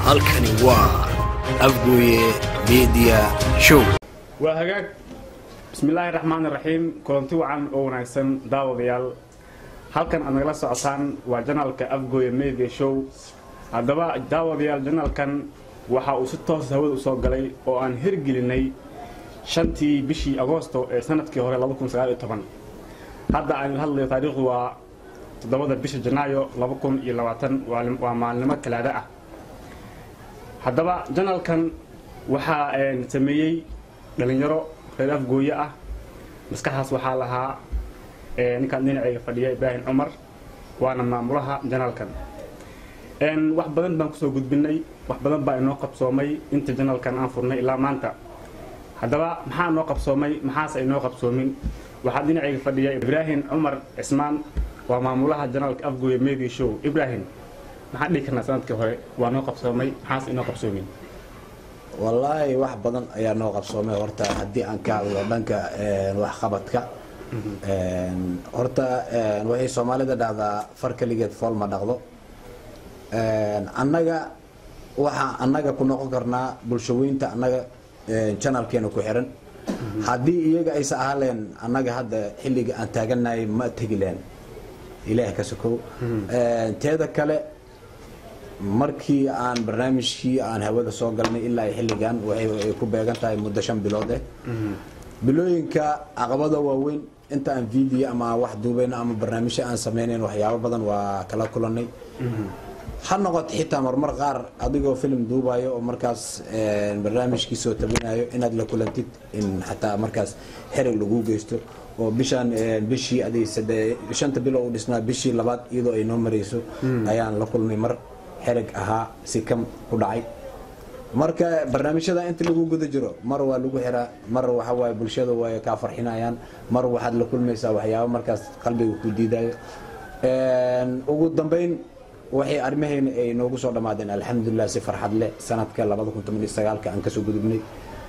halkani waa afgooye media show waa hagaag bismillaahi raxmaan raxiim kulanti wacan oo wanaagsan daawadayaal halkan aad nagala socotaan waa janaalka afgooye media show haddaba daawadayaal janaalkan waxa uu si toos hawada u soo galay oo aan hirgelinay shantii bishii agoosto ee sanadkii hore hadda aan hadlayo taariikhdu waa toddobada bisha janaayo waa maalnimo talaado ah haddaba janaalkan waxaa sameeyey dhalinyaro reer afgooye ah maskaxdaas waxaa lahaa ninkaan dhinacayga fadhiya ibraahim cumar waana maamulaha janaalkan wax badan baan kusoo gudbinay wax badan baa inoo qabsoomay inta janaalkan aan furnay ilaa maanta haddaba maxaa noo qabsoomay maxaase inoo qabsoomin waxaa dhinacayga fadhiya ibraahim cumar cismaan waa maamulaha janaalka afgooye media show ibraahim maxaan dhihi karnaa sanadkii hore waa noo qabsoomay maxaase inoo qabsoomin wallaahi wax badan ayaa noo qabsoomay horta haddii aan ka hadlo dhanka waxqabadka horta waxay soomaalida dhahdaa far keligeed fool ma dhaqdo annaga waxaa annaga ku noqon karnaa bulshaweynta annaga janalkeena ku xiran haddii iyaga aysa ahaleen annaga hadda xilliga aan taaganahay ma tegi leen ilaah ka sokow teeda kale markii aan barnaamijkii aan hawada soo galnay ilaa xilligan waxay ku beegan tahay muddo shan bilood eh bilooyinka caqabada waaweyn inta aan video ama wax duubayno ama barnaamijyo aan sameynayn waxyaabo badan waa kala kulanay ha noqoto xitaa marmar qaar adigoo film duubayo oo markaas barnaamijkii soo tabinayo inaad la kulantid in xataa markaas xerig lagu geysto oo bishaan bishii aday shanta bilo u dhisnaa bishii labaad iyadoo ay noo marayso ayaan la kulmay mar xerig ahaa si kam ku dhacay marka barnaamijyada inta lagu guda jiro mar waa lagu xiraa mar waxawaaye bulshada way kaa farxinayaan mar waxaad la kulmaysaa waxyaabo markaas qalbiga ku diidayo ugu dambeyn waxay arrimahayna ay noogu soo dhammaadeen alxamdulilah si farxad leh sanadka aan kasoo gudubnay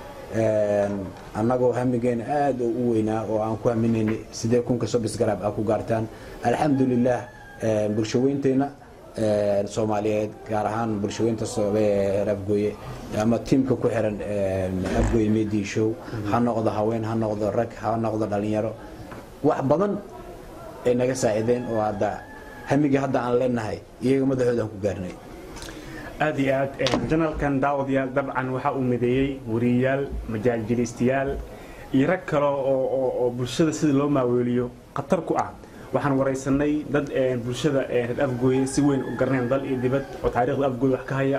annagoo hamigeena aada u weynaa oo aan ku haminaynay sidee kunka sobis garaab ah ku gaartaan alxamdulilah bulshaweynteyna soomaaliyeed gaar ahaan bulshaweynta reer afgooye ama tiimka ku xiran afgooye media show ha noqdo haween ha noqdo rag ha noqdo dhalinyaro wax badan ay naga saacideen oo hadda hamiga hadda aan leenahay iyaga madaxooda aan ku gaarnay aad iyo aad janaalkan daawadayaal dabcan waxaa uu mideeyey wariyayaal majaajiliistayaal iyo rag kale oo bulshada sida loo maaweeliyo khatar ku ah waxaan waraysanay dad bulshada reer afgooye si weyn u garaneen dal iyo dibad oo taariikhda afgooye wax ka haya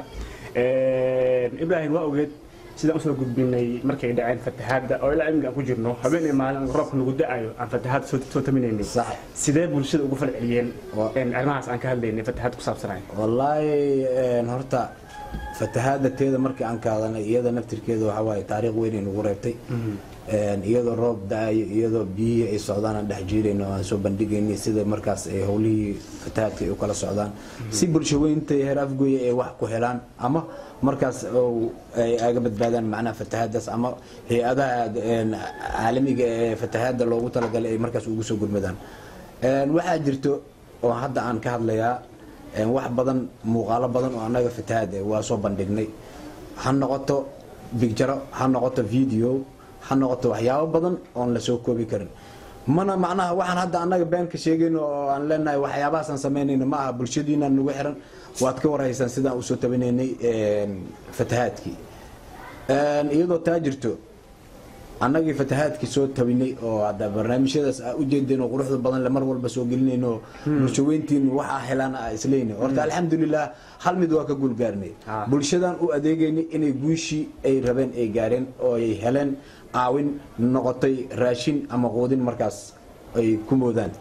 ibraahim waa ogeed sidaan usoo gudbinay markay dhaceen fatahaadda oo ilaa imika aan ku jirno habeen iyo maalin roobka nagu da-ayo aan fatahaad soo taminaynay sidee bulshada ugu falceliyeen arrimahaas aan ka hadlaynay fatahaad ku saabsanay wallaahi horta fatahaadda teeda markii aan ka hadalnay iyada naftirkeeda waxaa waaye taariikh weyn ay nagu reebtay iyadoo roob da-ayo iyadoo biyihii ay socdaan aan dhex jiirayno aan soo bandhigaynay sida markaas ay howlihii fatahaadka ay u kala socdaan si bulshaweynta heer afgooye ay wax ku helaan ama markaas ay aga badbaadaan macnaha fatahaadaas ama hay-adaha caalamiga ee fatahaadda loogu talagalay ay markaas ugu soo gurmadaan waxaa jirto oo hadda aan ka hadlayaa wax badan muuqaalo badan oo annaga fatahaad waa soo bandhignay ha noqoto bigjaro ha noqoto video ha noqoto waxyaabo badan oon lasoo koobi karin mana macnaha waxaan hadda annaga beenka sheegayno oo aan leenahay waxyaabahaasaan samaynayno ma aha bulshadiinaan nagu xiran waad ka warhaysaan sidaan usoo tabinaynay fatahaadkii iyadoo taa jirto annagii fatahaadkii soo tabinay oo hadda barnaamijyadaas aa ujeedeen oo quruxda badan le mar walba soo gelinayno bulshaweyntiin waxaa helaan aa isleyna horta alxamdulilah hal mid waa ka guulgaarnay bulshadan u adeegaynay inay guushii ay rabeen ay gaareen oo ay heleen caawin noqotay raashin ama quudin markaas ay ku moodaan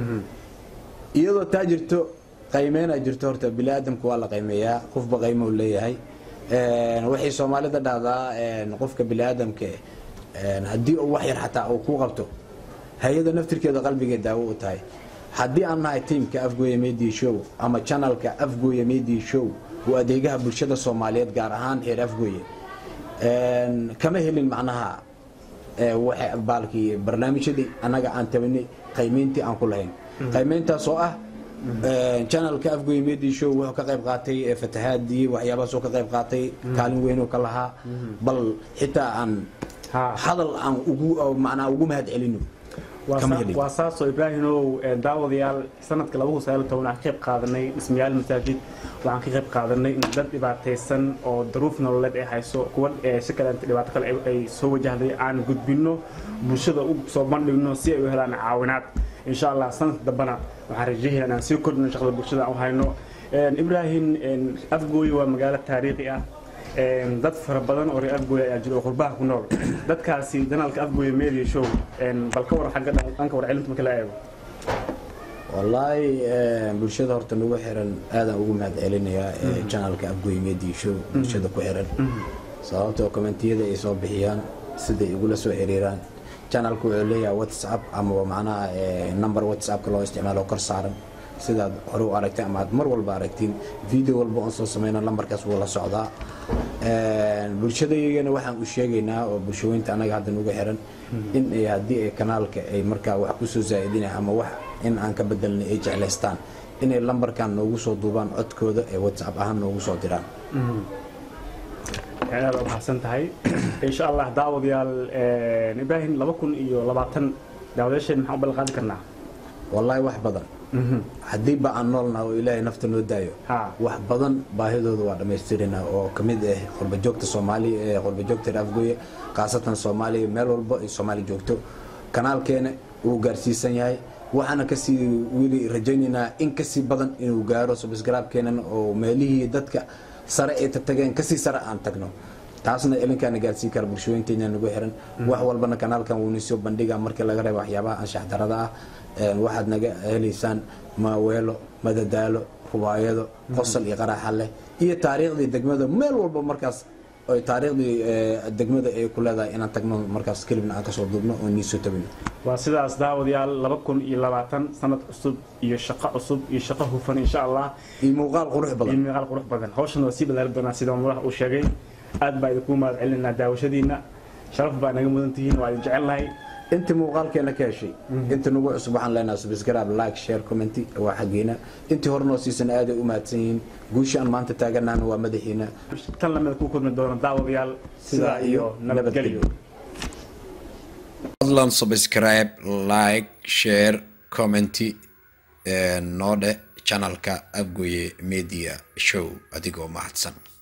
iyadoo taa jirto qaymeynaa jirto horta bini aadamka waa la qaymeeyaa qofba qaymo leeyahay waxay soomaalida dhahdaa qofka bini aadamka haddii uu wax yar xataa uu ku qabto hay-ada naftirkeeda qalbigee daawo u tahay haddii aan nahay tiimka afgooye media show ama janalka afgooye media show oo adeegaha bulshada soomaaliyeed gaar ahaan heer afgooye kama helin macnaha baalkii barnaamijyadii annaga aan tabanay qaymeyntii aan ku lahayn qaymeyntaas oo ah channelka afgoy media show wuxuu ka qayb qaatay ee fatahaadii waxyaabahaasoo ka qayb qaatay kaalin weynoo ka lahaa bal xitaa aan Ha. hadal aan ugu macnaa ugu mahad celino Waa kama saa- helin waa saasoo ibraahimow ee, daawadayaal sanadka waxaan ka qayb qaadanay dhismayaal masaajid waxaan ka qayb qaadanay in dad dhibaataysan oo daruuf nololeed ay hayso kuwa ee si kale inta dhibaato kale ay- ay soo wajahday aan gudbino bulshada u soo bandhigno si ay u helaan caawinaad insha allah sanadka dambana waxaan rajeynaa inaan sii kordhino shaqada bulshada aan u hayno Een, ibraahim een, afgooye waa magaalo taariikhi ah Een, dad fara badan oo reer afgooye ayaa jira oo qurbaha ku nool dadkaasi janaalka afgooye media show een, bal ka war xagga dhan- dhanka warcelinta marka la eego wallaahi eh, bulshada horta nagu xiran aadaan ugu mahad celinayaa ee channelka afgoy media show bulshada ku xiran sababtoo kommentiyada ay soo bixiyaan siday igula soo xiriiraan channelku wuxuu leeyahay whatsapp ama macnaha eh, number whatsappka loo isticmaalo kor saaran sidaad hore u aragtay ama aad mar walba aragtiin video walba oon soo sameyno lambarkaas wuu la socdaa Een, bulshadaygana waxaan u sheegaynaa oo bulshooyinta anaga hadda nugu xiran in ay haddii ay kanaalka ay markaa wax kusoo zaa'idinaya ama wax in aan ka bedelnay ay jeclaystaan inay lambarkan noogu soo duubaan codkooda ee whatsapp ahaan noogu soo diraan aad u mahadsan tahay insha allah daawadayaal een, ibraahim laba kun iyo labaatan daawadayaasheen maxaan u ballan qaadi karnaa wallaahi wax badan haddii ba aan noolnaha oo ilaahay nafta noo daayo Ha. wax badan baahidooda waa dhammaystirinaa oo ka mid ah qurbajoogta soomaaliya ee qurbajoogta reer afgooye khaasatan soomaaliya meel walba ay soomaali joogto kanaalkeena wuu gaarsiisan yahay waxaana kasii weli rajaynaynaa in kasii badan inuu gaaro subscribe-keenan oo meelihii dadka sare ay tageen kasii sare aan tagno taasna ilinkaana gaarsii kara bulshooyinkeena nagu xiran wax walbana kanaalkan wuuna soo bandhiga markii laga reebo waxyaabaha anshax darada ah Een, waxaad naga helaysaan maaweelo madadaalo rubaayado qosol iyo qaraaxa leh iyo taariikhdii degmada meel walba markaas oy taariikhdii eh, degmada ay ku leedahay inaan tagno markaas kelibna aan kasoo duubno oo nii soo tabino waa sidaas daawadayaal laba kun iyo labaatan sanad cusub iyo shaqo cusub iyo shaqo hufan insha allah iyo muuqaal qurux iyo badan muuqaal qurux badan hawshan waa sii ballaarin doonaa sida madax uu sheegay aad baa idinku mahad celinaa daawashadiina sharaf baa naga mudan tihiin waa idin jecelnahay intii muuqaalkeena ka heshay inta nagu cusub waxaan leenahay subscribe like share comment waa xaggiina intii hore noo siisan aaday u mahadsan yihiin guusha aan maanta taaganaana waa madaxiina tan lamida ku kulmi doona daawadayaal sidaa iyo nabadgelyo fadlan subscribe like share commenti noo dhe channelka afgoye media show adigoo mahadsan